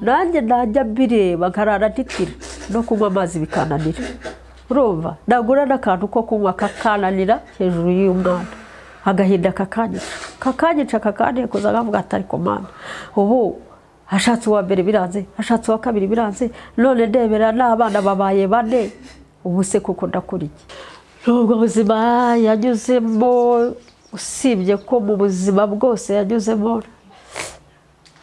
nanjye najya mbireba nkarara nitira no kunywa amazi bikananira urumva nagura n'akantu ko kunywa kakananira hejuru y'umwana agahinda kakanyica kakanyica kakanekuza akavuga ati ariko mwana ubu hashatse uwa mbere biranze hashatse uwa kabiri biranze none ndebera n'abana babaye bane ubu se kuko ndakora iki nubwo buzima yanyuzemo usibye ko mu buzima bwose yanyuzemo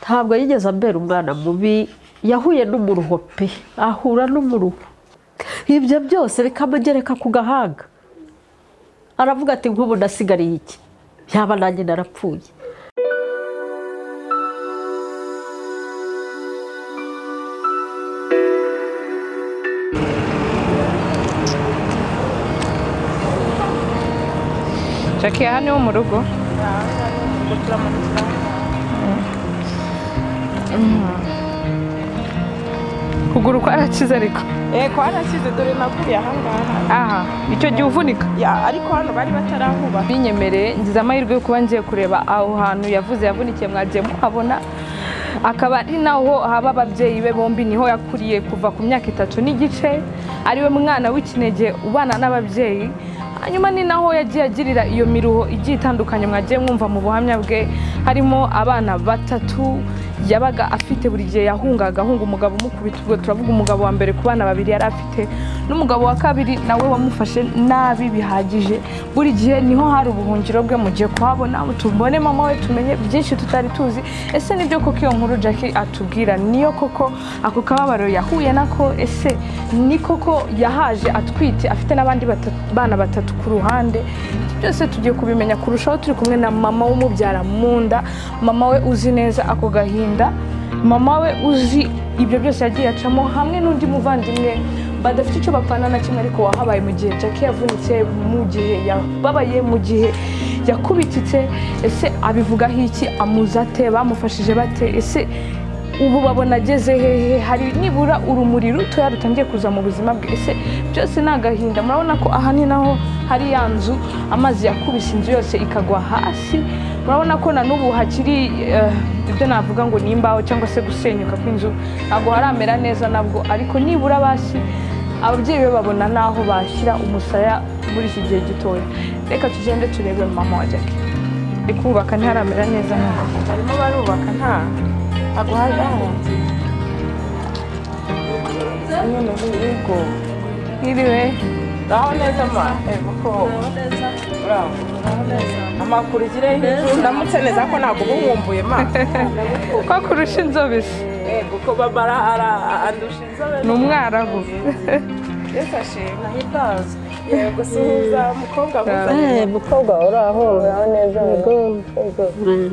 ntabwo yigeze ambera umwana mubi yahuye n'umuruho pe ahura n'umuruho ibyo byose bikamugereka ku gahanga aravuga ati nk'ubu nasigariye iki yaba nanjye narapfuye Jackie aha ni ho mu rugo kuguru kwarakize ariko Eh, kwarakize dore naguye aha ngaha aha icyo gihe uvunika Ya, ariko hano bari batarahuba binyemereye ngize amahirwe yo kuba ngiye kureba aho hantu yavuze yavunikiye mwagiye muhabona akaba ari naho haba ababyeyi be bombi niho yakuriye kuva ku myaka itatu n'igice ariwe mwana w'ikinege ubana n'ababyeyi hanyuma ni naho yagiye agirira iyo miruho igiye itandukanye mwagiye mwumva mu buhamya bwe harimo abana batatu yabaga afite buri gihe yahungaga ahunga umugabo umukubita ubwo turavuga umugabo wa mbere ku bana babiri yari afite n'umugabo wa kabiri nawe wamufashe nabi bihagije buri gihe niho hari ubuhungiro bwe mugiye kuhabona tubone mama we tumenye byinshi tutari tuzi ese nibyo koko iyo nkuru Jackie atubwira niyo koko ako kababaro yahuye nako ese ni koko yahaje atwite afite n'abandi batatu- bana batatu ku ruhande byose tugiye kubimenya kurushaho turi kumwe na mama w'umubyara mu nda mama we uzi neza ako gahinda mama we uzi ibyo byose yagiye acamo hamwe n'undi muvandimwe badafite icyo bapfana na kimwe ariko wahabaye mu gihe Jackie yavunitse mu gihe yababaye mu gihe yakubititse ese abivugaho iki amuzi ate bamufashije bate ese ubu babona ageze hehe hari nibura urumuri rutoya rutangiye kuza mu buzima bwe ese byose ni agahinda murabona ko aha ni naho hari ya nzu amazi yakubise inzu yose ikagwa hasi murabona ko na n'ubu hakiri eh, ibyo navuga ngo ni imbaho cyangwa se gusenyuka kw'inzu ntabwo haramera neza nabwo ariko nibura basi ababyeyi be babona n'aho bashyira umusaya muri iki gihe gitoya reka tugende turebe mama wa Jackie ari kubaka ntiharamera neza ntabwo barimo barubaka nta ntabwo hari harangiye none ubu ubwo nk'iriwe ngaho neza ma eh, kuko bravo amakuru ugire hejuru ndamutse neza ko ntabwo uba nkumbuye ma ko kurusha inzobe se Eh, kuko babara ara- andusha inzobe ni umwarabu Yesu ashimwe ahitazi yego suhuza mukobwa mwiza mukobwa uraho uraho neza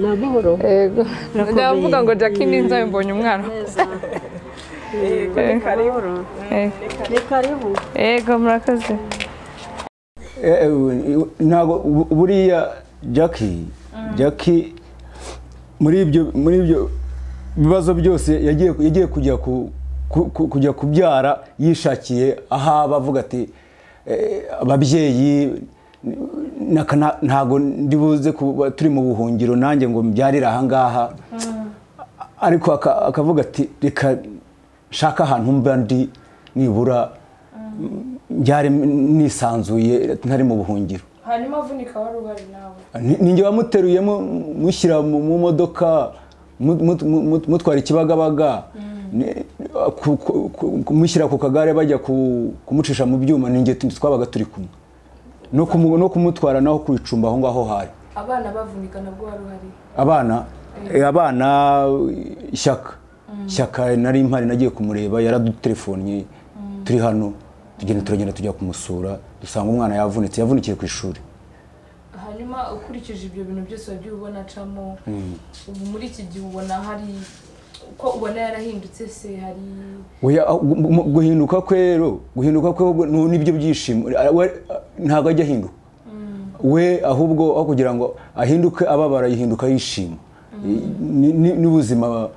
n'amahoro yego ndavuga ngo Jackie ni inzobe mbonye umwana yego ni karibu Eh, ni karibu yego murakoze Eh, eh, ntabwo bu- buriya Jackie Jackie muri ibyo muri ibyo bibazo byose yagiye yagiye kujya ku ku- ku- kujya kubyara yishakiye ahaba avuga ati eh, ababyeyi naka- na- ntabwo ndibuze kuba turi mu buhungiro nanjye ngo mbyarire ahangaha ariko aka- akavuga ati reka nshaka ahantu mba ndi nibura byari nisanzuye ntari mu buhungiro hanyuma avunika wari uhari nawe Ni- ninjye wamuteruye mu- mushyira mu mu modoka mu- mu- mu- mutwara ikibagabaga ni- ku- ku- ku- kumushyira ku kagare bajya ku- kumucisha mu byuma ninjye tu- twabaga turi kumwe no kumu- no kumutwara naho ku icumbi aho ngaho hari abana bavunika nabwo wari uhari abana eh, abana ishyaka ishyaka nari mpari nagiye kumureba yaradutelefonye turi hano tugenda turagenda tujya kumusura dusanga umwana yavunitse yavunikiye ku ishuri hanyuma ukurikije ibyo bintu byose wagiye ubona acamo ubu muri iki gihe ubona hari uko ubona yarahindutse se hari Oya, ah, gu- mu- guhinduka kwe rero guhinduka kwe ahubwo nu- nibyo byishimo Ah, we, ah, ntabwo ajya ahinduka we ahubwo aho kugira ngo ahinduke ababara yihinduka yishima Ni- ni- n'ubuzima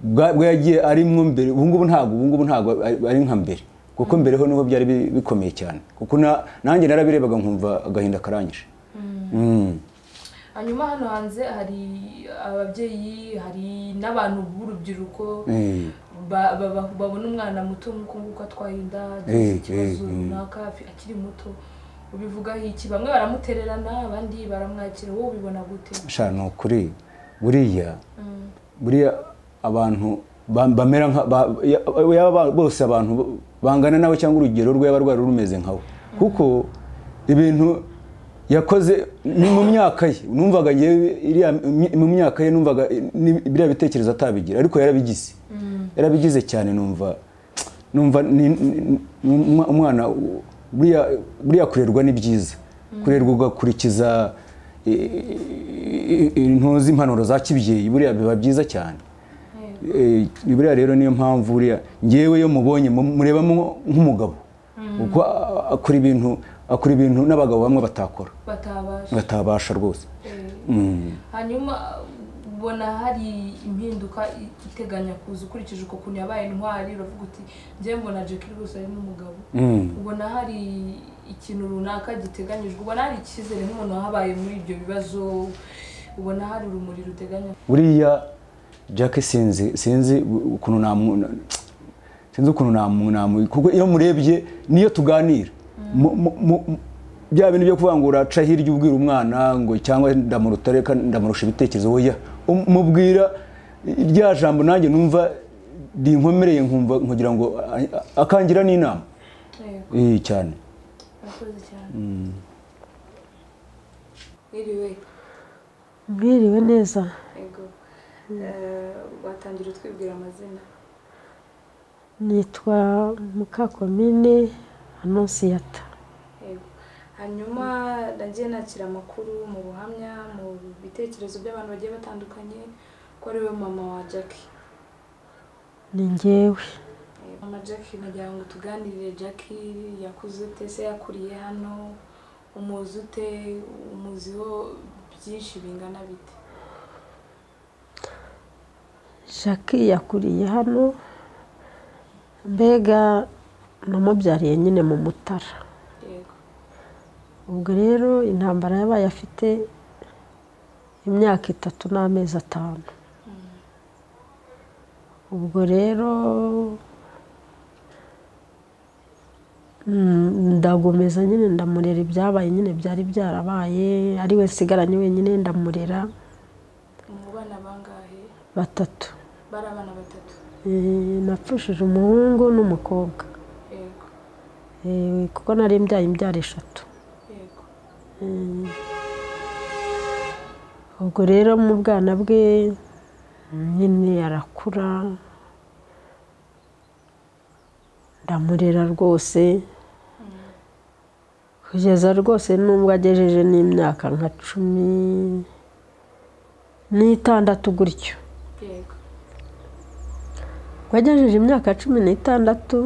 bwa- bwa yagiye arimwo mbere ubu ngubu ntabwo ubu ngubu ntabwo ari- ari nka mbere kuko mbere ho niho byari bi- bikomeye cyane kuko na- nanjye narabirebaga nkumva agahinda karanyije Mm. hanyuma hano hanze hari ababyeyi hari n'abantu b'urubyiruko Eh, ba- ba- ba- babona umwana muto nk'uko nguko atwaye inda Eh, agize ikibazo eh, eh. runaka afi- akiri muto ubivugaho iki bamwe baramutererana abandi baramwakira wowe ubibona gute sha ni ukuri buriya buriya abantu ba- bamera nka ba- ya- yaba ba- bose abantu bo- bangana nawe cyangwa urugero rwe yaba rwari rumeze nkawe kuko ibintu yakoze ni mu myaka ye numvaga ngewe iriya mi- mu myaka ye numvaga ni- biriya bitekerezo atabigira ariko yarabigize yarabigize cyane numva numva ni- ni- ni- umwa- umwana u- buriya buriya kurerwa ni byiza kurerwa ugakurikiza i- i- i- ntuzi impanuro za kibyeyi buriya biba byiza cyane Eh, buriya rero niyo mpamvu buriya ngewe yo mubonye mu- murebamo nk'umugabo kuko a- akora ibintu akora ibintu n'abagabo bamwe batakora batabasha batabasha rwose Eh, Mm. hanyuma ubona hari impinduka i- iteganya kuza ukurikije uko kuntu yabaye intwari uravuga uti njyewe mbona Jack ari gusa ari n'umugabo Mm. ubona hari ikintu runaka giteganyijwe ubona hari icyizere nk'umuntu wahabaye muri ibyo bibazo ubona hari urumuri ruteganya buriya jack sinzi sinzi ukuntu namu sinzi ukuntu namu namu kuko iyo murebye niyo tuganira Mu- mu- mu- mu- bya bintu byo kuvangura aca hirya ubwira umwana ngo cyangwa ndamuruta reka ndamurusha ibitekerezo oya Um- mubwira rya jambo nanjye numva rinkomereye nkumva nkugira ngo a- a- akangira n'inama yego Eh, cyane murakoze cyane niriwe Mwiriwe neza yego watangira utwibwira amazina nitwa mukakomine anonsiyata yego hanyuma nagiye nakira amakuru mu buhamya mu bitekerezo by'abantu bagiye batandukanye ko ari we mama wa jackie ni njyewe mama jackie nagira ngo tuganirire jackie yakuze ute se yakuriye hano umuzi ute umuziho byinshi bingana bite jackie yakuriye hano mbega namubyariye nyine mu mutara yego ubwo rero intambara yabaye afite imyaka itatu n'amezi atanu ubwo rero mm, ndagomeza nyine ndamurera ibyabaye nyine byari byarabaye ari we nsigaranye wenyine ndamurera mu bana bangahe batatu bari abana batatu Eh, napfushije umuhungu n'umukobwa yego Eh, kuko nari mbyaye imbyaro eshatu yego ubwo rero mu bwana bwe nyine arakura ndamurera rwose kugeza rwose n'ubwo agejeje n'imyaka nka cumi n'itandatu gutyo yego ubwo agejeje imyaka cumi n'itandatu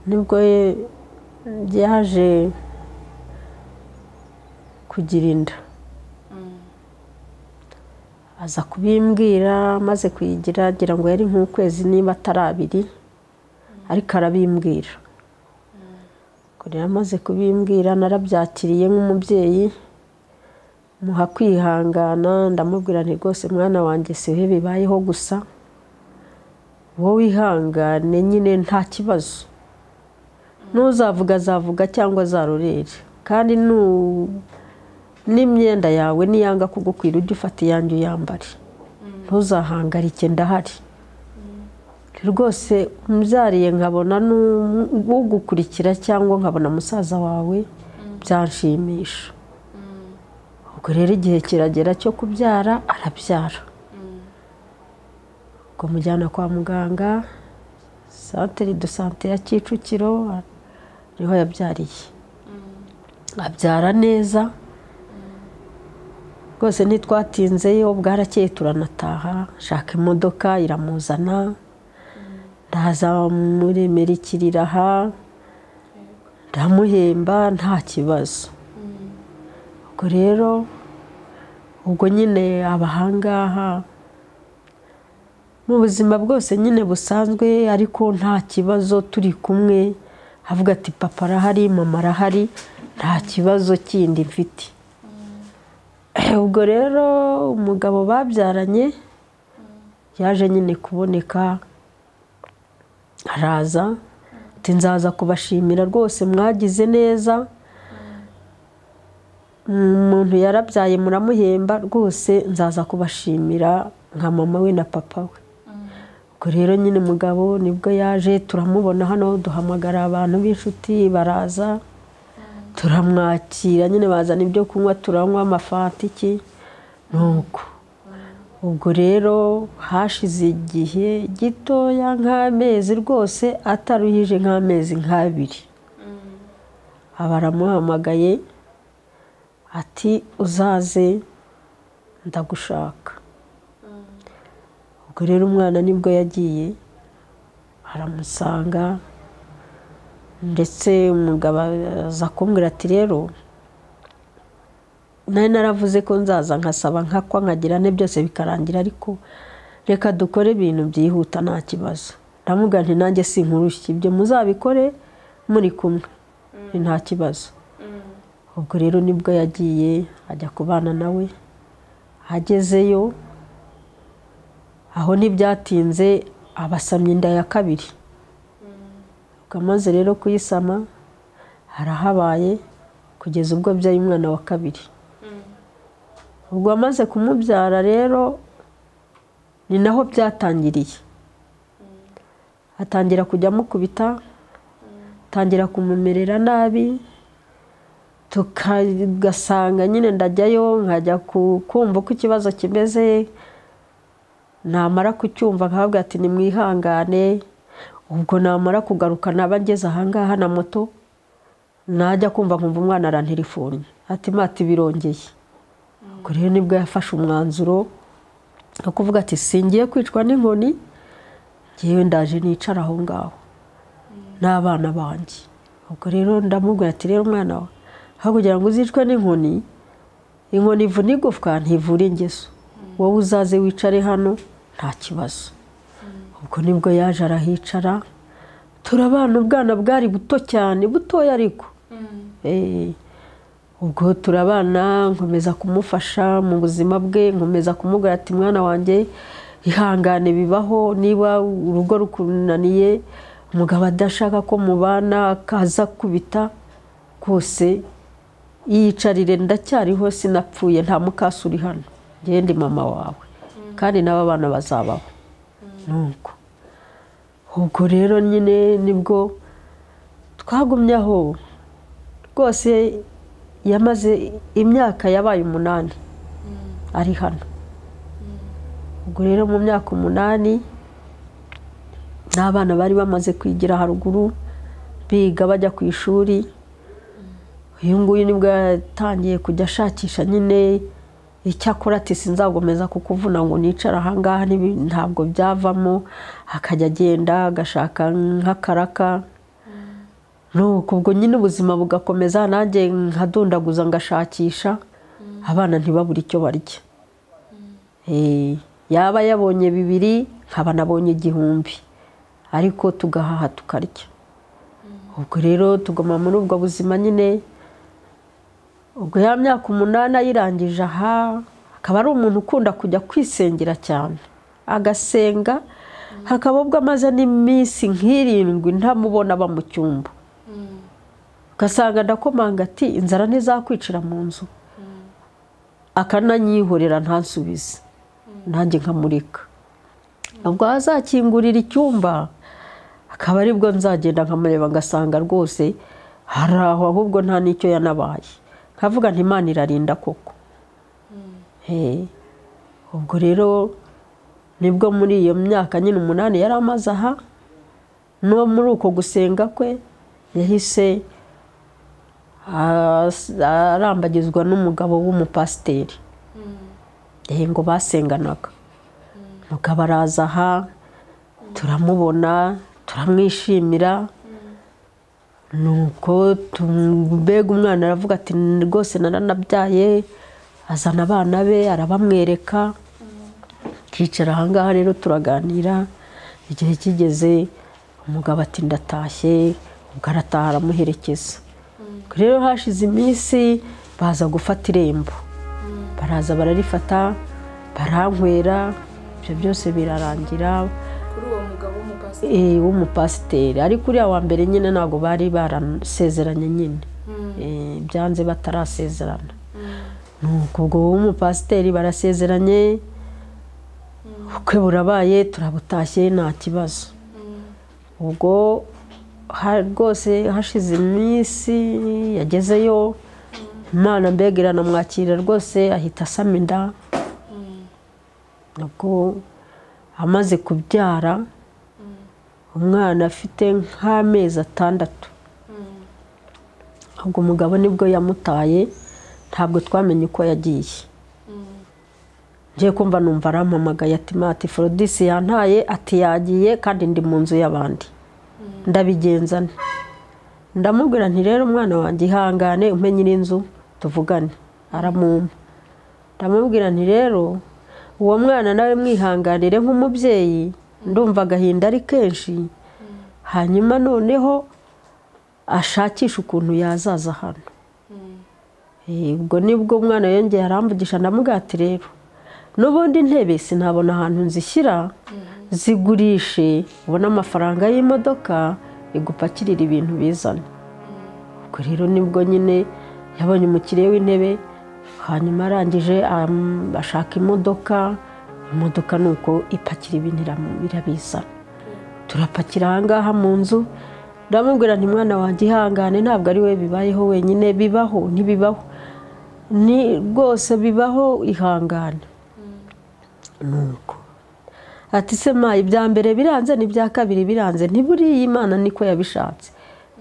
nibwo ye- yaje kugira inda aza kubimbwira amaze kuyigira agira ngo yari nk'ukwezi niba atari abiri ariko arabimbwira Ubwo rero amaze kubimbwira narabyakiriye nk'umubyeyi muha kwihangana ndamubwira nti rwose mwana wanjye si bihe bibayeho gusa wowe ihangane nyine nta kibazo n'uzavuga azavuga cyangwa azarorere kandi nu- n'imyenda yawe niyanga kugukwira ujye ufata iyanjye uyambare ntuzahangarike ndahari rwose umbyariye nkabona n'u- ugukurikira cyangwa nkabona musaza wawe byanshimisha ubwo rero igihe kiragera cyo kubyara arabyara ubwo mujyana kwa muganga santere do sante ya kicukiro niho yabyariye abyara neza rwose ntitwatinzeyo bwarakeye turanataha nshaka imodoka iramuzana ndaza muremerekerira aha ndamuhemba nta kibazo ubwo rero ubwo nyine abahangaha mu buzima bwose nyine busanzwe ariko nta kibazo turi kumwe avuga ati papa arahari mama arahari nta kibazo kindi mfite ubwo rero umugabo babyaranye yaje nyine kuboneka araza ati nzaza kubashimira rwose mwagize neza umuntu yarabyaye muramuhemba rwose nzaza kubashimira nka mama we na papa we ubwo rero nyine umugabo nibwo yaje turamubona hano duhamagara abantu b'inshuti baraza turamwakira nyine bazana ibyo kunywa turanywa amafantiki nuko ubwo rero hashize igihe gitoya nk'amezi rwose ataruhije nk'amezi nk'abiri abaramuhamagaye ati uzaze ndagushaka ubwo rero umwana nibwo yagiye aramusanga ndetse umugabo aza kumbwira ati rero nari naravuze ko nzaza nkasaba nkakwa nkagira ne byose bikarangira ariko reka dukore ibintu byihuta nta kibazo ndavuga nti nanjye si nkurushye ibyo muzabikore muri kumwe ni nta kibazo ubwo rero nibwo yagiye ajya kubana nawe agezeyo aho ntibyatinze abasamya inda ya kabiri amaze rero kuyisama harahabaye kugeza ubwo abyaye umwana wa kabiri ubwo amaze kumubyara rero ni naho byatangiriye atangira kujya amukubita atangira kumumerera nabi tugasanga nyine ndajyayo nkajya kumva uko ikibazo kimeze namara kucyumva nkahabwa ati ni mwihangane ubwo namara kugaruka naba ngeze ahangaha na moto najya kumva nkumva umwana aranterefone ati mati birongeye ubwo rero nibwo yafashe umwanzuro wo kuvuga ati singiye kwicwa n'inkoni ngewe ndaje nicara aho ngaho n'abana banjye ubwo rero ndamubwira ati rero umwana we aho kugira ngo uzicwe n'inkoni inkoni ivuna igufwa ntivura ingeso wowe uzaze wicare hano nta kibazo ubwo nibwo yaje arahicara turabana ubwana bwari buto cyane butoya ariko ubwo turabana nkomeza kumufasha mu buzima bwe nkomeza kumubwira ati mwana wanjye ihangane bibaho niba urugo rukunaniye umugabo adashaka ko mubana akaza kubita rwose yiyicarire ndacyariho sinapfuye nta mukasi uri hano ngende mama wawe kandi n'aba bana bazabaho nuko ubwo rero nyine nibwo twagumye aho rwose yamaze imyaka yabaye umunani ari hano ubwo rero mu myaka umunani n'abana bari bamaze kwigira haruguru biga bajya ku ishuri uyu nguyu nibwo yatangiye kujya ashakisha nyine icyakora ati sinzagomeza kukuvuna ngo nicara ahangaha ntabwo byavamo akajya agenda agashaka nk'akaraka nuko ubwo nyine ubuzima bugakomeza nanjye nkadundaguza ngashakisha abana ntibabure icyo barya yaba yabonye bibiri nkaba nabonye igihumbi ariko tugahaha tukarya ubwo rero tuguma muri ubwo buzima nyine ubwo ya myaka umunani ayirangije aha akaba ari umuntu ukunda kujya kwisengera cyane agasenga hakaba ubwo amaze n'iminsi nk'irindwi ntamubona aba mu cyumba ugasanga ndakomanga ati inzara ntizakwicira mu nzu akananyihorera ntansubize nanjye nkamurika ubwo azakingurira icyumba akaba aribwo nzagenda nkamureba ngasanga rwose hari aho ahubwo nta n'icyo yanabaye nkavuga nti imana irarinda koko ubwo rero nibwo muri iyo myaka nyine umunani yari amaze aha no muri uko gusenga kwe yahise arambagizwa n'umugabo w'umupasiteri ngo basenganaga umugabo araza aha turamubona turamwishimira nuko mbega umwana aravuga ati rwose naranabyaye azana abana be arabamwereka akicara ahangaha rero turaganira igihe kigeze umugabo ati ndatashye ubwo arataha aramuherekeza rero hashize iminsi baza gufata irembo baraza bararifata baranywera ibyo byose birarangira kuri uwo mugabo w'umupasiteri eh, w'umupasiteri ariko uriya wa mbere nyine ntabwo bari barasezeranye nyine Eh, byanze batarasezerana nuko ubwo w'umupasiteri barasezeranye ubukwe burabaye turabutashye nta kibazo ubwo ha- rwose hashize iminsi yagezeyo imana mbega iranamwakira rwose ahita asama inda nabwo amaze kubyara umwana afite nk'amezi atandatu ubwo umugabo nibwo yamutaye ntabwo twamenye uko yagiye ngiye kumva numva arampamagaye ati mati forodisi yantaye ati yagiye kandi ndi mu nzu y'abandi ndabigenza nte ndamubwira nti rero umwana wanjye ihangane umpe nyir'inzu tuvugane aramumpa ndamubwira nti rero uwo mwana nawe mwihanganire nk'umubyeyi ndumva agahinda ari kenshi hanyuma noneho ashakisha ukuntu yazaza hano Eh, ubwo nibwo umwana yongeye aramvugisha ndamubwira ati rero n'ubundi intebe sinabona ahantu nzishyira zigurishe ubone amafaranga y'imodoka igupakirira ibintu bizana ubwo rero nibwo nyine yabonye umukiriya w'intebe hanyuma arangije am- ashaka imodoka imodoka ni uko ipakira ibintu iramu- irabizana turapakira ahangaha mu nzu ndamubwira nti mwana wanjye ihangane ntabwo ari we bibayeho wenyine bibaho ntibibaho ni rwose bibaho ihangane nuko ati se ma ibya mbere biranze n'ibya kabiri biranze ntiburiya imana niko yabishatse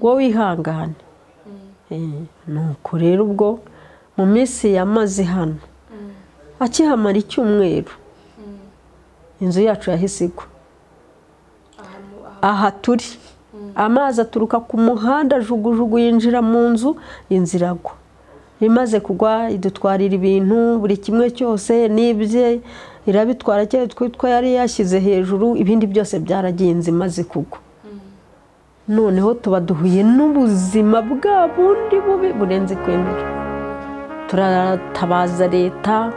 wowe wihangane Eh, nuko rero ubwo mu minsi yamaze hano akihamara icyumweru inzu yacu yahise igwa aha turi amazi aturuka ku muhanda jugujugu yinjira mu nzu inzira agwa imaze kugwa idutwarira ibintu buri kimwe cyose n'ibye irabitwara cyane twitwa yari yashyize hejuru ibindi byose byaragenze imaze kugwa noneho tuba duhuye n'ubuzima bwa bundi bubi burenze kwemera turatabaza leta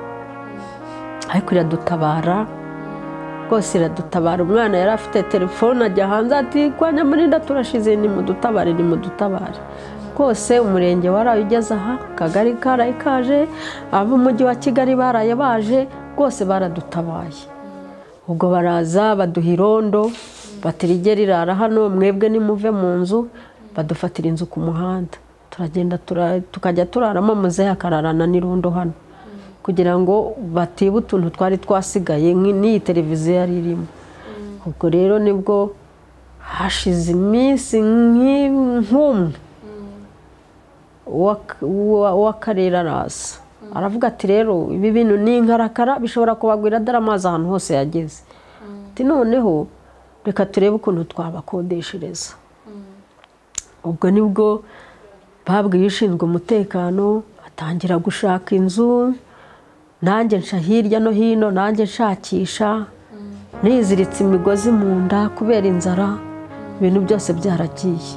ariko iradutabara rwose iradutabara umwana yari afite telefone ajya hanze ati kwa nyamurinda turashize nimudutabare nimudutabare rwose umurenge waraye ugeze aha akagari karaye kaje ab'umujyi wa kigali baraye baje rwose baradutabaye ubwo baraza baduha irondo batirige rirara hano mwebwe nimuve mu nzu badufatira inzu ku muhanda turagenda tura- tukajya turaramo muzehe akararana n'irondo hano kugira ngo batibe utuntu twari twasigaye nk'i- n'iyi televiziyo yari irimo ubwo rero nibwo hashize iminsi nk'i- nk'umwe uw'ak- uwa- uw'akarere araza aravuga ati rero ibi bintu ni inkarakara bishobora kubagwira dore amazi ahantu hose yageze ati noneho reka turebe ukuntu twabakodeshereza ubwo nibwo babwiye ushinzwe umutekano atangira gushaka inzu nanjye nca hirya no hino nanjye nshakisha niziritse imigozi mu nda kubera inzara ibintu byose byaragiye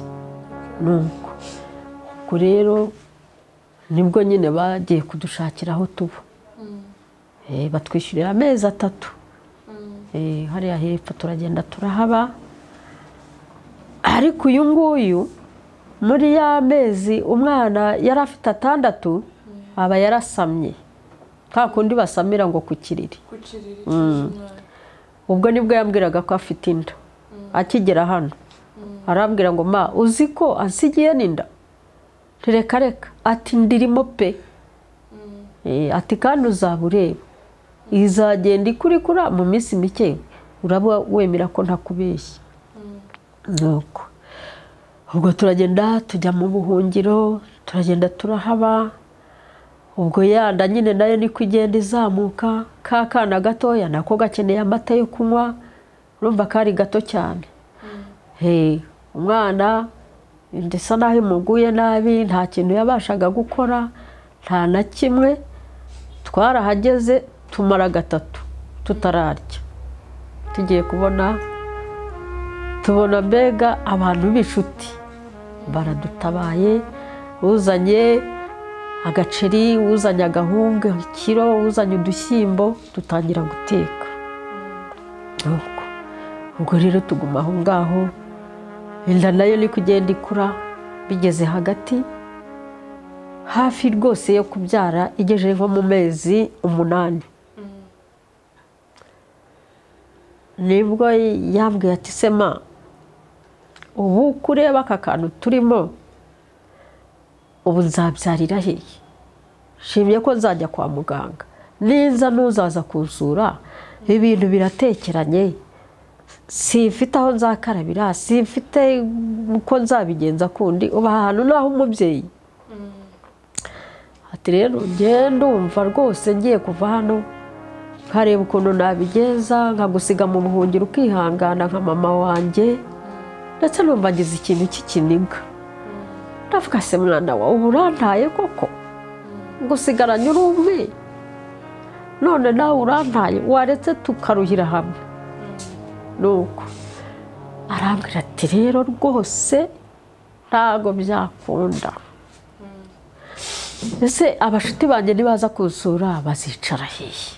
nuko ubwo rero nibwo nyine bagiye kudushakira aho tuba Eh, batwishyurira amezi atatu Eh, hariya hepfo turagenda turahaba ariko uyu nguyu muri ya mezi umwana yari afite atandatu aba yarasamye ka kundi basamira ngo ku kiriri ubwo nibwo yambwiraga ko afite inda akigera hano arambwira ngo ma uzi ko ansigiye n'inda reka reka ati ndirimo pe Eh, ati kandi uzaba ureba izagenda ikurikura mu minsi mike uraba wemera ko ntakubeshya nuko ubwo turagenda tujya mu buhungiro turagenda turahaba ubwo yanda nyine nayo niko igenda izamuka ka kana gatoya nako gakeneye amata yo kunywa urumva kari gato cyane Hey, umwana ndetse naho imuguye nabi nta kintu yabashaga gukora nta na kimwe twarahageze tumara gatatu tutararya tugiye kubona tubona mbega abantu b'inshuti baradutabaye uzanye agaceri uzanye agahumbwe ikiro uzanye udushyimbo dutangira guteka Nuko. ubwo rero tuguma aho ngaho inda nayo ni kugenda ikura bigeze hagati hafi rwose yo kubyara igejeje nko mu mezi umunani nibwo yambwiye ati sema ubu kureba aka kantu turimo ubu nzabyarira hehe nshimye ko nzajya kwa muganga niza n'uzaza kuzura ibintu biratekeranye simfite aho nzakarabira simfite uko nzabigenza kundi uba ahantu naho umubyeyi ati rero ngende ndumva rwose ngiye kuva hano nkareba ukuntu nabigenza nkagusiga mu buhungiro ukihangana nka mama wanjye ndetse numva ngize ikintu cy'ikiniga ndavuga se mwana wawe ubu urantaye koko gusigaranye uri umwe none nawe urantaye waretse tukaruhira hamwe nuko arambwira ati rero rwose ntabwo byakunda ese abashuti banjye nibaza kuzura bazicara hehe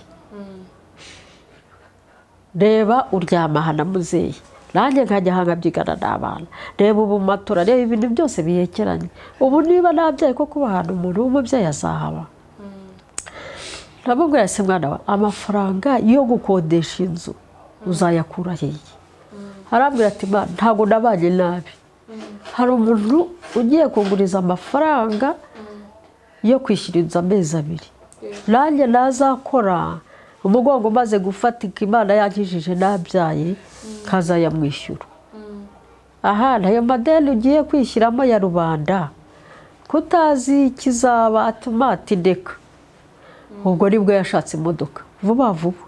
reba uryama aha na muzeyi nanjye nkajya aha nkabyigana n'abana reba ubu matora reba ibintu byose bihekeranye ubu niba nabyaye ko kuba ahantu umuntu w'umubyeyi azahaba ndamubwira se mwana we amafaranga yo gukodesha inzu uzayakura hehe arambwira ati mwana ntabwo nabanye nabi hari umuntu ugiye kuguriza amafaranga yo kwishyura inzu amezi abiri nanjye nazakora umugongo umaze gufatika imana yakijije nabyaye nkazayamwishyura aha nayo madeni ugiye kwishyiramo ya rubanda kutazi ikizaba atuma atindeka ubwo nibwo yashatse imodoka vuba vuba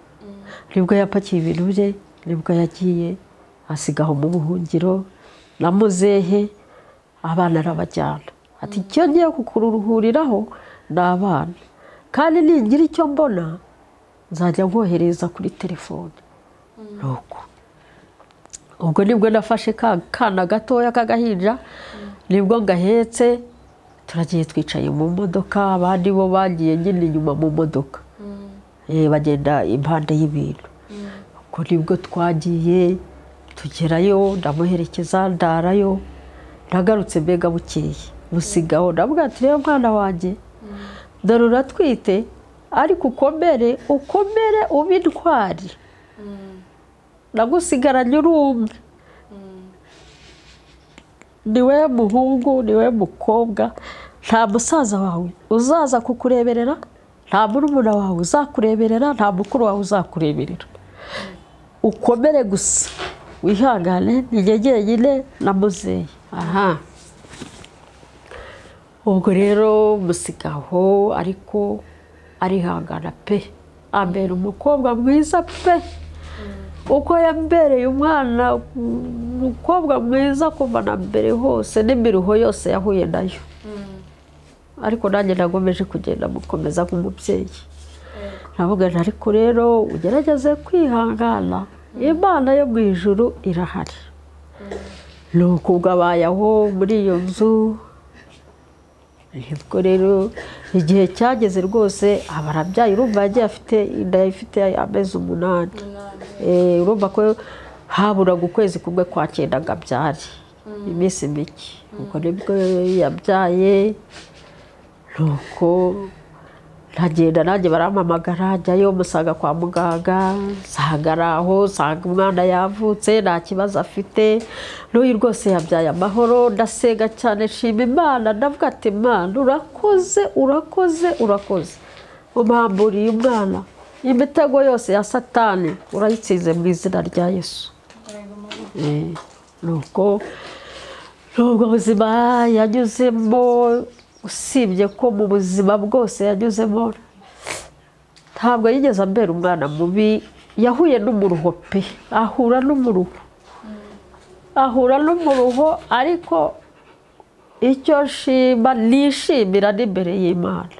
nibwo yapakiye ibintu bye nibwo yagiye asigaho mu buhungiro na muzehe abana arabajyana ati icyo ngiye kukuruhuriraho ni abana kandi ningira icyo mbona nzajya nkohereza kuri telefone nuko ubwo nibwo nafashe ka kana gatoya k'agahinja nibwo gahetse turagiye twicaye mu modoka abandi bo bagiye nyine inyuma mu modoka Eh, bagenda impande y'ibintu ubwo nibwo twagiye tugerayo ndamuherekeza ndarayo ndagarutse mbega bukeye busigaho ndavuga ati rero mwana wanjye dore uratwite ariko ukomere ukomere ube intwari nagusigaranye uri umwe niwe muhungu niwe mukobwa nta musaza wawe uzaza kukureberera nta murumuna wawe uzakureberera nta mukuru wawe uzakureberera ukomere gusa wihangane ntigegere nyine na muzehe aha ubwo rero musigaho ariko arihangana pe ambera umukobwa mwiza pe uko yambereye umwana umukobwa mwiza kuva na mbere hose n'imiruho yose yahuye nayo ariko nanjye nagomeje kugenda mukomeza nk'umubyeyi navuga nti ariko rero ugerageze kwihangana imana yo mu ijuru irahari ni ubwo abaye aho muri iyo nzu nibwo rero igihe cyageze rwose aba arabyaye urumva yagiye afite inda ifite amezi umunani Eh, urumva ko haburaga ukwezi kumwe kwa cyenda ngo abyare iminsi mike ubwo nibwo yabyaye nuko ndagenda nanjye barampamagara njyayo musanga kwa muganga nsanga ari aho nsanga umwana yavutse nta kibazo afite n'uyu rwose yabyaye amahoro ndasenga cyane nshima imana ndavuga ati imana urakoze urakoze urakoze umhamburiye umwana imitego yose ya satani urayitsinze mu izina rya yesu Eh, nuko nubwo buzima yanyuzemo usibye ko mu buzima bwose yanyuzemo ntabwo yigeze ambera umwana mubi yahuye n'umuruho pe ahura n'umuruho ahura n'umuruho ariko icyo nshima nishimira n'imbere y'imana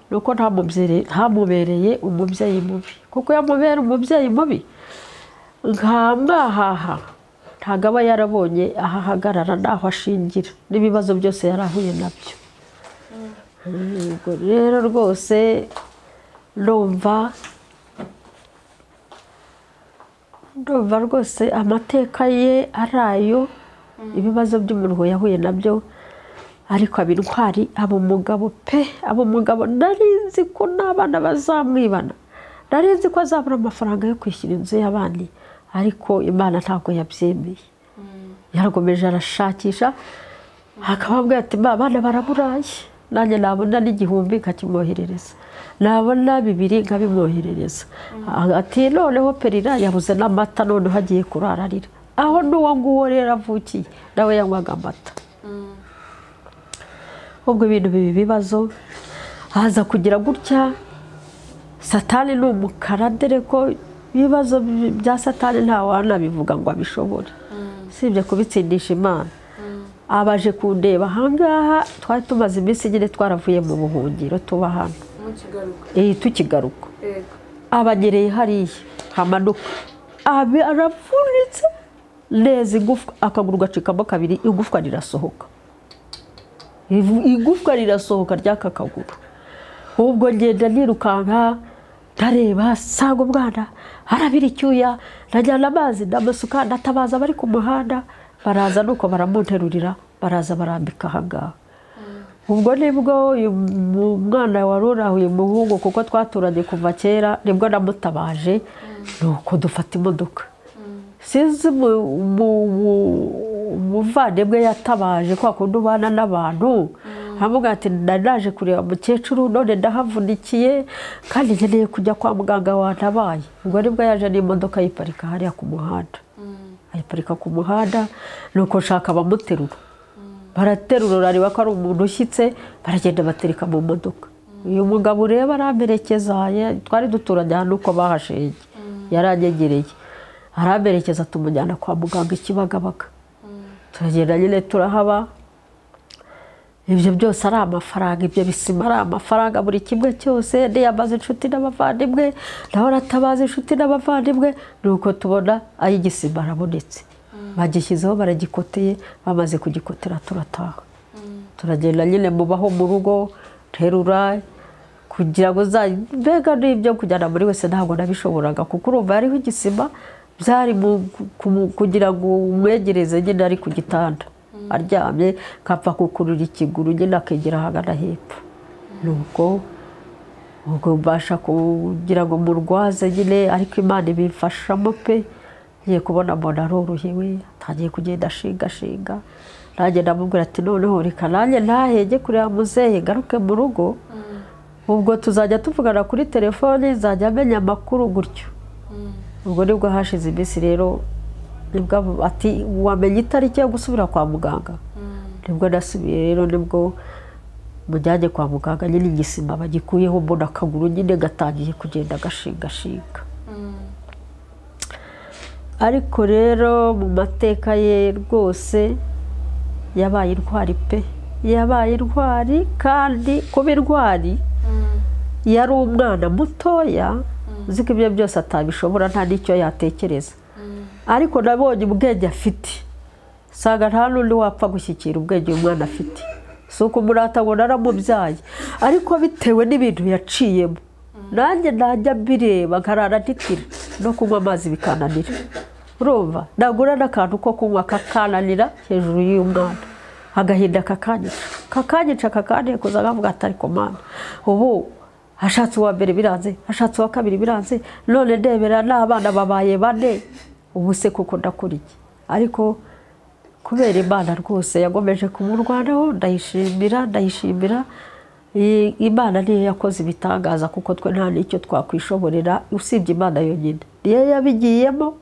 ni uko ntamubyeyi- ntamubereye umubyeyi mubi kuko iyo amubera umubyeyi mubi nkamwahaha ntabwo aba yarabonye aho ahagarara n'aho ashingira n'ibibazo byose yari ahuye nabyo Yego, rero rwose ndumva ndumva rwose amateka ye ari ayo ibibazo by'umuntu yahuye nabyo ariko aba intwari aba umugabo pe aba umugabo nari nzi ko n'abana bazamwibana nari nzi ko azabura amafaranga yo kwishyura inzu y'abandi ariko imana ntabwo yabyemeye yarakomeje arashakisha akababwira ati mba abana baraburaye nanjye nabona n'igihumbi nkakimwoherereza nabona bibiri nkabimwoherereza ati noneho perira yabuze n'amata noneho agiye kurara arira aho n'uwo nguwo rero avukiye nawe yanywaga amata ubwo ibintu biba ibibazo haza kugira gutya satani ni umukara dore ko ibibazo bya satani nta wanabivuga ngo abishobore usibye kubitsindisha imana abaje kundeba ahangaha twari tumaze iminsi nyine twaravuye mu buhungiro tuba hano Eh, tukigaruka abagereye hariya hamanuka Abi- aravunitse neza igufwa akaguru gacikamo kabiri igufwa rirasohoka Ivu- igufwa rirasohoka ry'aka kaguru ubwo ngenda nirukanka ndareba sanga umwana arabira icyuya ndajyana amazi ndamusuka ndatabaza abari ku muhanda baraza nuko baramunterurira baraza barambika ahangaha ubwo nibwo uyu mu- mwana wari urahuye umuhungu kuko twaturanye kuva kera nibwo namutabaje nuko dufata imodoka sinzi mu- mu- mu- umuvandimwe yatabaje kwa kundi ubana n'abantu aramubwira ati nari naje kureba umukecuru none ndahavunikiye kandi nkeneye kujya kwa muganga wantabaye ubwo nibwo yaje n'imodoka yiparika hariya ku muhanda ayiparika ku muhanda nuko nshaka abamuterura baraterura areba ko ari umuntu ushyitse baragenda batereka mu modoka uyu mugabo ureba aramperekeza ye- twari duturanye ahantu uko bahashenge yaranyegereye aramperekeza tumujyana kwa muganga i Kibagabaga turagenda nyine turahaba ibyo byose ari amafaranga ibyo bisima ari amafaranga buri kimwe cyose niyamaze inshuti n'abavandimwe nawe aratabaza inshuti n'abavandimwe ni uko tubona ay'igisima arabonetse bagishyizeho baragikoteye bamaze kugikotera turataha turagenda nyine mubaho mu rugo terura kugira ngo za mbega n'ibyo kujyana muri wese ntabwo nabishoboraga kuko urumva hariho igisima byari mu- ku- kugira ngo umwegereze nyine ari ku gitanda aryamye kapfa kukurura ikiguru nyine akegera ahagana hepfo nuko ubwo mbasha kugira ngo murwaze nyine ariko imana ibimfashamo pe ngiye kubona mbona arorohewe atangiye kugenda ashingashinga nanjye ndamubwira ati noneho reka nanjye ntahege kureba muzehe ngaruke mu rugo ubwo tuzajya tuvugana kuri telefoni nzajya amenya amakuru gutyo ubwo nibwo hashize iminsi rero nibwo abo- ati wamenya itariki yo gusubira kwa muganga nibwo nasubiye rero nibwo mujyanye kwa muganga nyine igisima bagikuyeho mbona akaguru nyine gatangiye kugenda gashingashinga ariko rero mu mateka ye rwose yabaye intwari pe yabaye intwari kandi kuba intwari yari umwana mutoya uzi ko ibyo byose atabishobora nta n'icyo yatekereza ariko nabonye ubwenge afite usanga nta n'undi wapfa gushyikira ubwenge uyu mwana afite si uko umurata ngo naramubyaye ariko bitewe n'ibintu yaciyemo nanjye najya mbireba nkarara ndikira no kunywa amazi bikananira urumva nagura n'akantu ko kunywa kakananira hejuru y'uyu mwana agahinda kakanyica kakanyica kakantekuza akavuga ati ariko mwana ubu ashatse uwa mbere biranze ashatse uwa kabiri biranze none ndebera n'abana babaye bane ubu se kuko ndakora iki ariko kubera imana rwose yagomeje kumurwanaho ndayishimira ndayishimira I- imana niyo yakoze ibitangaza kuko twe nta n'icyo twakwishoborera usibye imana yonyine niyo yabigiyemo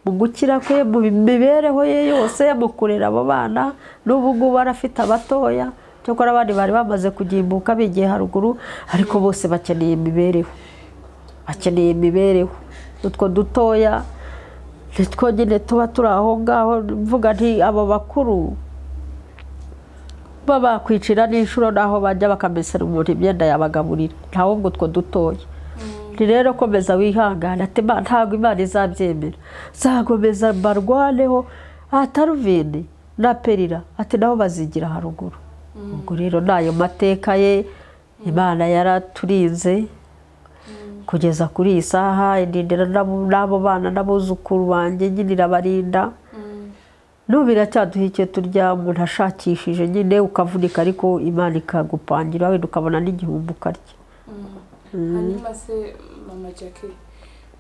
mu gukira kwe mu mibereho ye yose mu kurera abo bana n'ubu ngubu arafite abatoya cyakora abandi bari bamaze kugimbuka bigiye haruguru ariko bose bakeneye imibereho bakeneye imibereho utwo dutoya nitwo nyine tuba turi aho ngaho mvuga nti abo bakuru baba bakwicira n'inshuro n'aho bajya bakamesera umuntu imyenda yabagaburira ntawe ngo utwo dutoya ni rero komeza wihangane ati "Ma- ntabwo imana izabyemera nzakomeza mbarwaneho ataruvini na perira ati nabo bazigira haruguru ubwo rero ni ayo mateka ye imana yaraturinze kugeza kuri iyi saha indindira n'abo n'abo bana n'abuzukuru banjye nyine irabarinda n'ubu biracyaduha icyo turya umuntu ashakishije nyine ukavunika ariko imana ikagupangira wenda ukabona n'igihumbi ukarya hanyuma se mama jackie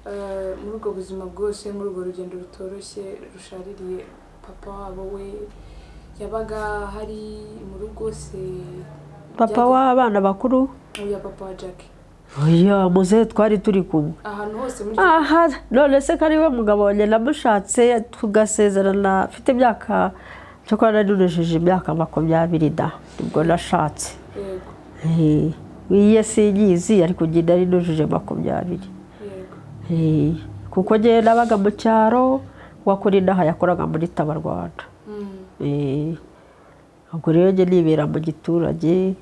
eh, muri ubwo buzima bwose muri urwo rugendo rutoroshye rushaririye papa wabo we yabaga hari mu rugo se papa w'abana bakuru uya papa wa jackie oya muzehe twari turi kumwe ahantu hose muri aha none se ko ari we mugabo wanjye namushatse tugasezerana afite imyaka cyo kuba naninejeje imyaka makumyabiri da nibwo nashatse yego Eh, iye sinyizi ariko njye nari nujuje makumyabiri yego Eh, kuko njye nabaga mu cyaro wakora inaha yakoraga muri tabarwanda Mm, Eh, ubwo rero njye nibera mu giturage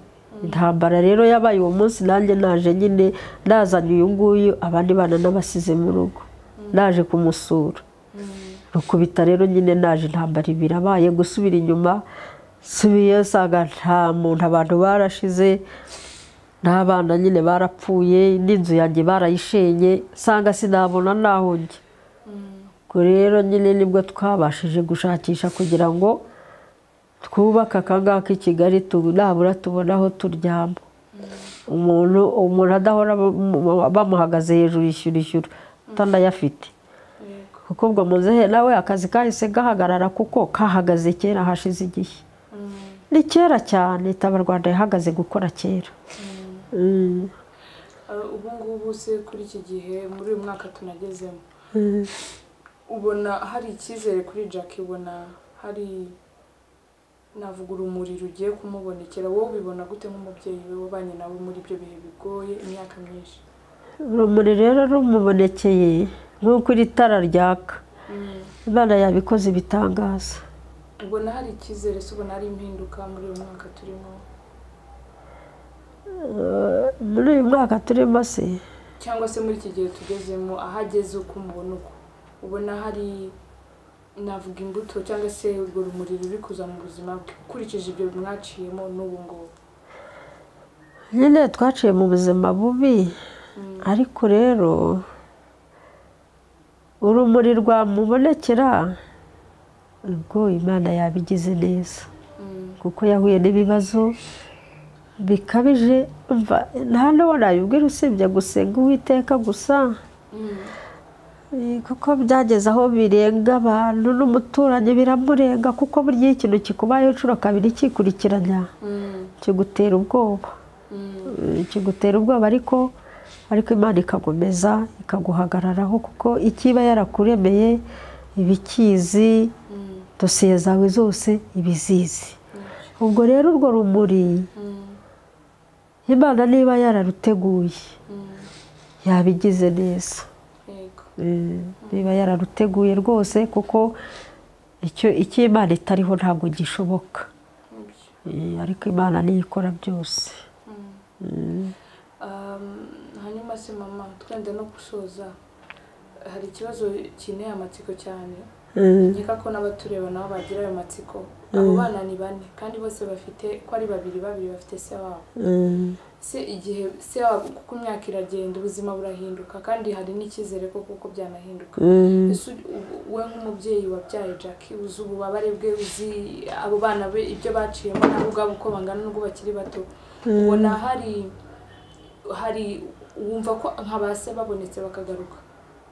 intambara rero yabaye uwo munsi nanjye naje nyine nazanye uyu nguyu abandi bana n'abasize mu rugo naje kumusura rukubita rero nyine naje intambara ibiri abaye gusubira inyuma subiye usanga nta muntu abantu barashize n'abana nyine barapfuye n'inzu yanjye barayishenye usanga sinabona n'aho njya ubwo rero nyine nibwo twabashije gushakisha kugira ngo twubake akangaka i kigali tu- nabura tubona aho turyama umuntu umuntu adahora bamu- bamuhagaze hejuru ishyura ishyura utanayafite yego kuko ubwo muzehe nawe akazi kahise gahagarara kuko kahagaze kera hashize igihe ni kera cyane rwanda yahagaze gukora kera Mm. Eh, ubu ngubu se kuri iki gihe muri uyu mwaka tunagezemo ubona hari icyizere kuri jackie ubona hari navuga urumuri rugiye kumubonekera wowe ubibona gute nk'umubyeyi we wabanye nawe muri ibyo bihe bigoye imyaka myinshi urumuri rero rumubonekeye nk'uko iri tara ryaka imana yabikoze ibitangaza ubona hari icyizere se ubona hari impinduka muri uyu mwaka turimo muri uyu mwaka turimo se cyangwa se muri iki gihe tugezemo ahageze uko umubona uko ubona hari navuga imbuto cyangwa se urwo rumuri ruri kuza mu buzima bwe ukurikije ibyo mwaciyemo n'ubu ngubu nyine twaciye mu buzima bubi ariko rero urumuri rwamubonekera ubwo imana yabigize neza kuko yahuye n'ibibazo bikabije umva nta n'uwo nayibwira usibye gusenga uwiteka gusa Eh, kuko byageze aho birenga abantu n'umuturanyi biramurenga kuko burya iyo ikintu kikubayeho inshuro kabiri kikurikiranya kigutera ubwoba Eh, kigutera ubwoba ariko ariko imana ikagomeza ikaguhagararaho kuko ikiba yarakuremeye ibikizi dosiye zawe zose ibizizi ubwo rero urwo rumuri imana niba yararuteguye yabigize neza yego Eh, niba yararuteguye rwose kuko icyo icyo imana itariho ntabwo gishoboka Eh, ariko imana niyo ikora byose Um, hanyuma se mama twenda no gusoza hari ikibazo kineye amatsiko cyane nkeka ko n'abatureba nabo bagira ayo matsiko abo bana ni bane kandi bose bafite ko ari babiri babiri bafite se wabo se igihe se wabo kuko imyaka iragenda ubuzima burahinduka kandi hari n'icyizere ko kuko byanahinduka ese u- u- we nk'umubyeyi wabyaye jackie uzi ububabare bwe uzi abo bana be ibyo baciyemo nabo ubwabo uko bangana n'ubwo bakiri bato ubona hari hari wumva ko nka ba se babonetse bakagaruka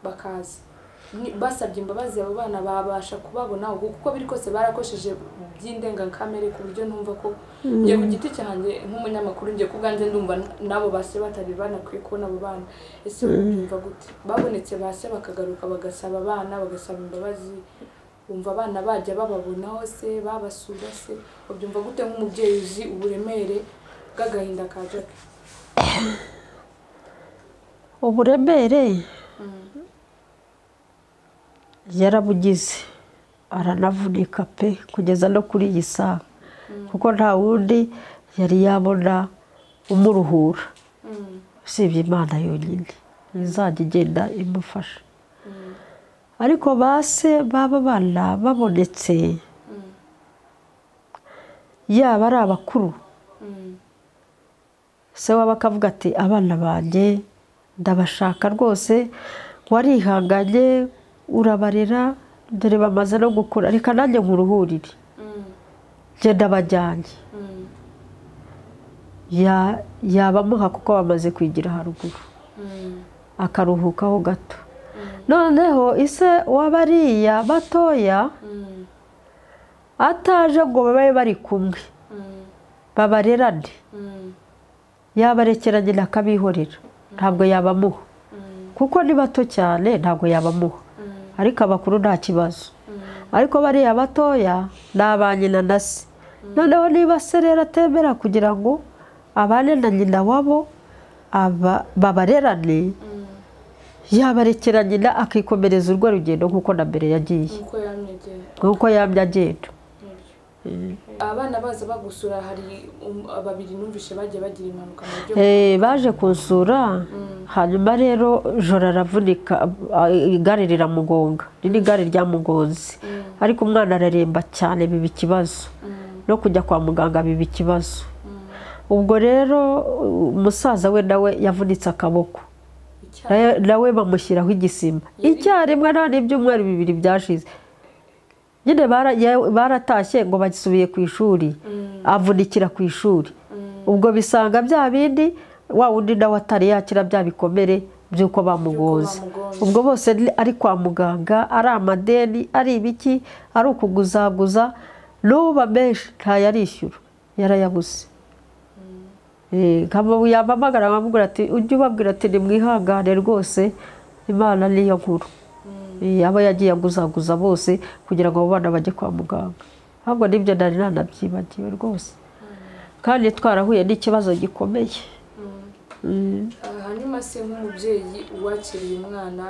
bakaza Ni- basabye imbabazi abo bana babasha kubabona ubu kuko biri kose barakosheje by'indengakamere ku buryo numva ko njye ku giti cyanjye nk'umunyamakuru njye ku bwanjye ndumva n- n'abo base batari banakwiye kubona abo bana ese wumva gute babonetse base bakagaruka bagasaba abana bagasaba imbabazi wumva abana bajya bababonaho se babasura se ubyumva gute nk'umubyeyi uzi uburemere bw'agahinda ka jackie uburemere yarabugize aranavunika pe kugeza no kuri iyi saha kuko nta wundi yari yabona umuruhura usibye imana yonyine izajya igenda imufasha ariko ba se baba bana babonetse yaba ari abakuru se waba akavuga ati abana banjye ndabashaka rwose warihanganye urabarera dore bamaze no gukura reka nanjye nkuruhurire genda bajyanye Ya- yabamuha kuko bamaze kwigira haruguru akaruhukaho gato noneho ise w'abariya batoya ataje ngo babe bari kumwe babarerane yabarekeranye akabihorera ntabwo yabamuha kuko ni bato cyane ntabwo yabamuha ariko abakuru nta kibazo ariko bariya batoya ni aba nyina na se noneho niba se rero atemera kugira ngo abane na nyina wabo aba- babarerane yabarekeranye nyina akikomereza urwo rugendo nk'uko na mbere yagiye nkuko yamwegeye nk'uko yamye agenda abana baza bagusura hari um- babiri numvishe bagiye bagira impanuka mu buryo Eh, baje kunsura hanyuma rero joro aravunika ah, igare riramugonga riri igare ryamugonze ariko umwana araremba cyane biba ikibazo no kujya kwa muganga biba ikibazo ubwo rero uh, umusaza we nawe yavunitse akaboko icyaha nawe- nawe bamushyiraho igisima icyarimwe nta n'ibyumweru bibiri byashize nyine bara- ya- baratashye ngo basubiye ku ishuri avunikira ku ishuri ubwo bisanga bya bindi wa wundi nawe atari yakira bya bikomere by'uko bamugonze bamugonze. ubwo bose ni- ari kwa muganga ari amadeni ari ibiki ari ukuguzaguza n'uba menshi ntayarishyura yarayabuze Eh, nkaba yampamagara nkamubwira ati ujye ubabwira ati nimwihangane rwose imana niyo nkuru Eh, aba yagiye aguzaguza bose kugira ngo abo bana bajye kwa muganga ahubwo nibyo nari nanabyibagiwe rwose kandi twarahuye n'ikibazo gikomeye Ah, hanyuma se nk'umubyeyi uwakiriye umwana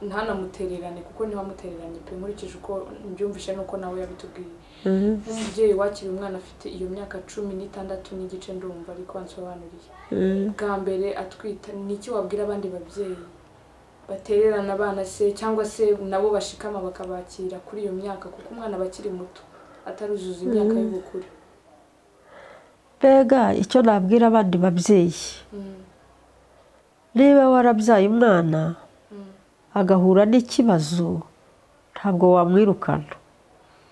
ntanamutererane kuko ntiwamutereranye pe nkurikije uko mbyumvishe nuko nawe yabitubwiye nk'umubyeyi wakiriye umwana afite iyo myaka cumi n'itandatu n'igice ndumva ariko wansobanuriye bwa mbere atwita ni iki wabwira abandi babyeyi batererana abana se cyangwa se nabo bashikama bakabakira kuri iyo myaka kuko umwana aba akiri muto ataruzuza imyaka y'ubukure mbega icyo nabwira abandi babyeyi Mm. niba warabyaye umwana agahura n'ikibazo ntabwo wamwirukana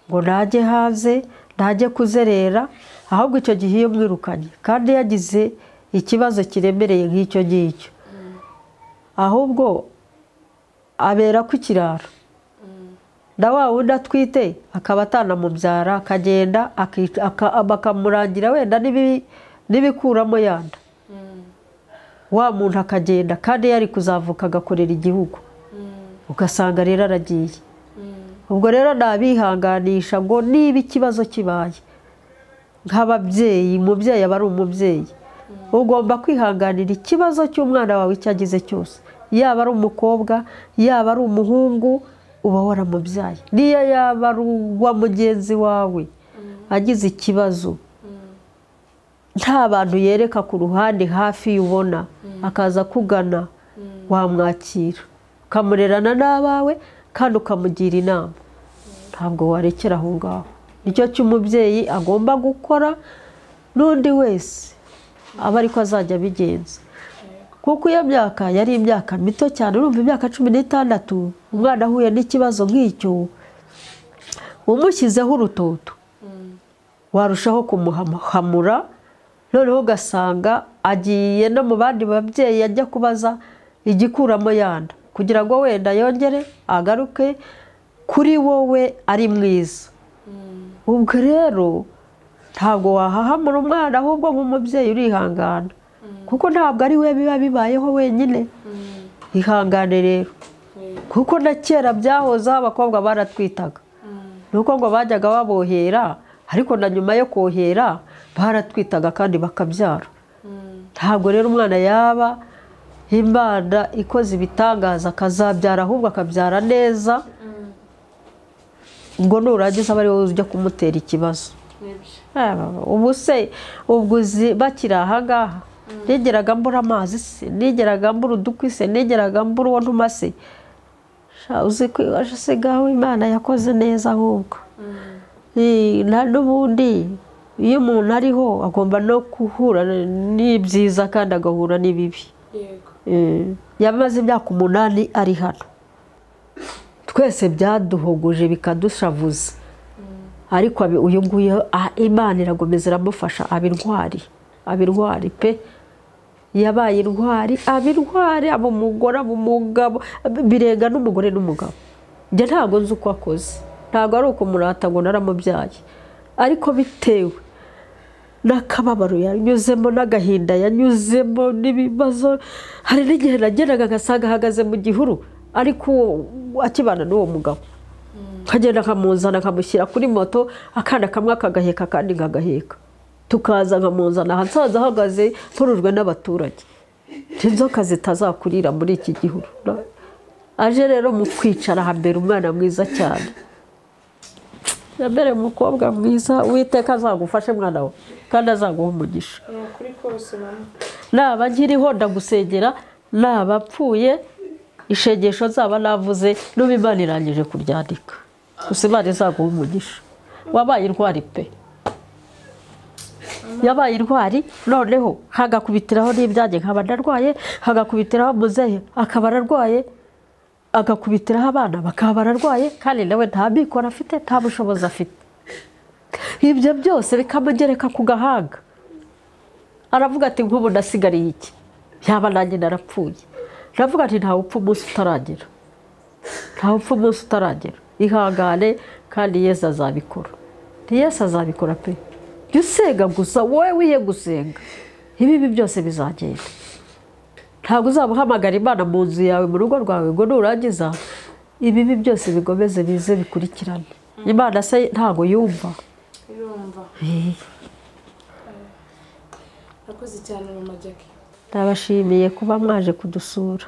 ngo ntajye hanze ntajye kuzerera ahubwo icyo gihe iyo mwirukanye kandi yagize ikibazo kiremereye nk'icyo ngicyo ahubwo abera ku kiraro na wa wundi atwite akaba atanamubyara akagenda akica- aka- bakamurangira wenda n'ibi- n'ibikuramo yanda wa muntu akagenda kandi yari kuzavuka agakorera igihugu ugasanga rero aragiye ubwo rero nabihanganisha ngo niba ikibazo kibaye nk'ababyeyi umubyeyi aba ari umubyeyi ugomba kwihanganira ikibazo cy'umwana wawe icyo agize cyose yaba ari umukobwa yaba ari umuhungu uba waramubyaye niyo yaba ari uwa mugenzi wawe agize ikibazo nta bantu yereka ku ruhande hafi ubona akaza kugana wamwakira ukamurerana n'abawe kandi ukamugira inama ntabwo warekera aho ngaho nicyo cy'umubyeyi agomba gukora n'undi wese aba ariko azajya abigenza kuko iyo myaka yari imyaka mito cyane urumva imyaka cumi n'itandatu umwana ahuye n'ikibazo nk'icyo umushyizeho urutoto warushaho kumuhamura noneho ugasanga agiye no mu bandi babyeyi ajya kubaza igikuramo yanda kugira ngo wenda yongere agaruke kuri wowe ari mwiza ubwo rero ntabwo wahahamura umwana ahubwo nk'umubyeyi urihangana kuko ntabwo ari we biba bibayeho wenyine ihangane rero kuko na kera byahozeho abakobwa baratwitaga ni uko ngo bajyaga babohera ariko na nyuma yo kohera baratwitaga kandi bakabyara ntabwo rero umwana yaba imana ikoze ibitangaza akazabyara ahubwo akabyara neza ngo nurangiza aba ariwe ujya kumutera ikibazo Nibyo. Aba- ubu se ubwo uzi bakiri aha ngaha nigeraga mbura amazi se nigeraga mbura udukwi se nigeraga mbura uwo ntuma se Sha, uzi kwibaza se gaho imana yakoze neza ahubwo Eh, na n'ubundi iyo umuntu ariho agomba no guhura n'ibyiza kandi agahura n'ibibi yego Eh, yamaze imyaka umunani ari hano twese byaduhuguje bikadushavuza ariko abi- uyu nguyu ah, imana irakomeza iramufasha aba intwari aba intwari pe yabaye intwari aba intwari aba umugore aba umugabo birenga n'umugore n'umugabo njye ntabwo nzi uko akoze ntabwo ari uko umurata ngo naramubyaye ariko bitewe n'akababaro yanyuzemo n'agahinda yanyuzemo n'ibibazo hari n'igihe nagendaga agasanga ahagaze mu gihuru ariko uwo- akibana n'uwo mugabo akagenda akamuzana akamushyira kuri moto akana kamwe akagaheka akandi nkagaheka tukaza nkamuzana ahasaza ahagaze nturujwe n'abaturage inzoka zitazakurira muri iki gihuru Na- aje rero mu kwicara hambere umwana mwiza cyane mbere umukobwa mwiza witeka azagufashe mwana we kandi azaguha umugisha ni ukuri kose mama naba nkiriho ndagusengera naba apfuye ishengesho zaba navuze n'ubu imana irangije kuryandika gusa imana izaguha umugisha wabaye intwari pe yabaye intwari noneho hagakubitiraho n'ibyanjye nkaba ndarwaye hagakubitiraho muzehe akaba ararwaye agakubitiraho abana bakaba bararwaye kandi nawe nta mikoro afite nta bushobozi afite ibyo byose bikamugereka ku gahanga aravuga ati nk'ubu nasigariye iki yaba nanjye narapfuye aravuga ati ntawe upfa umunsi utaragira ntawe upfa umunsi utaragira ihangane kandi yesu azabikora ni yesu azabikora pe jya usenga gusa wowe wiye gusenga ibibi byose bizagenda ntabwo uzaba uhamagara imana mu nzu yawe mu rugo rwawe ngo nurangiza ibibi byose bigomeze bize bikurikirane imana se ntabwo yumva irumva urakoze cyane mama jackie nabashimiye kuba mwaje kudusura